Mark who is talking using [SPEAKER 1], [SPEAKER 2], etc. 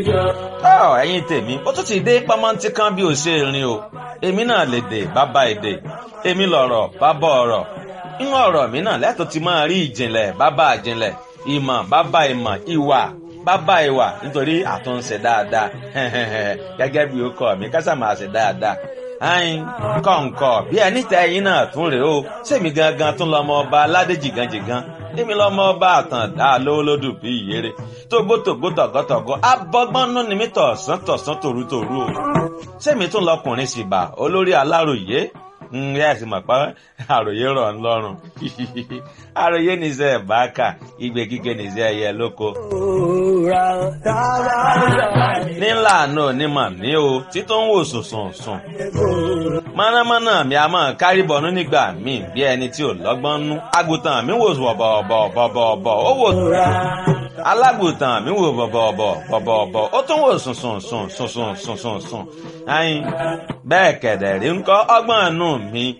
[SPEAKER 1] tọ́ ẹ̀yin tèmi ó tún ti dé pamọ́ntí kan bí ó ṣe rìn o èmi náà lè dè bàbá èdè èmi lọ̀rọ̀ bàbá ọ̀rọ̀ inú ọ̀rọ̀ mi náà lẹ́tọ̀ọ́ ti máa rí ìjìnlẹ̀ bàbá ìjìnlẹ̀ ìmọ̀ bàbá ìmọ̀ ìwà bàbá ìwà nítorí àtúnṣe dáadáa gẹ́gẹ́ bí ó kọ́ mi kásà máa ṣe dáadáa ayin kọ̀ǹkọ̀ bí ẹni tẹ ẹyin náà tún rèé o sèmi gangan tún lọmọ ọba aládé jìgànjìgàn èmi lọmọ ọba àtàndá lówólódù bí ìyèrè tógbótógbó tọ̀gọ́tọ̀gọ́ abọ́gbọ́nú ni mí tọ̀sán tọ̀sán tòrútòrú o sèmi tún lọkùnrin sì bà olórí aláròyé ǹyẹ́ ẹ̀sìn mọ̀ pé àròyé rọ̀ ń lọ́rùn àròyé nìṣẹ́ ẹ̀báàkà igbe kíkẹ́ nìṣẹ́ ẹ̀yẹ lóko. nílà náà onímọ̀ ní o títún ń wò sùnsùn sùn. mọ̀nàmọ́ná mi a máa kárí bọ̀nú nígbà míì bí ẹni tí ò lọ́gbọ́n nú. àgùntàn mi wò bọ̀bọ̀bọ̀bọ̀bọ̀ ó wò alágùntàn mi wò bọ̀bọ̀bọ̀ bọ̀bọ̀bọ̀ ó tún wò sùnsùn sùn sùnsùn sùnsùn sùn. ayin bẹ́ẹ̀ kẹ̀dẹ̀ rí ń kọ́ ọgbọ́n nù mi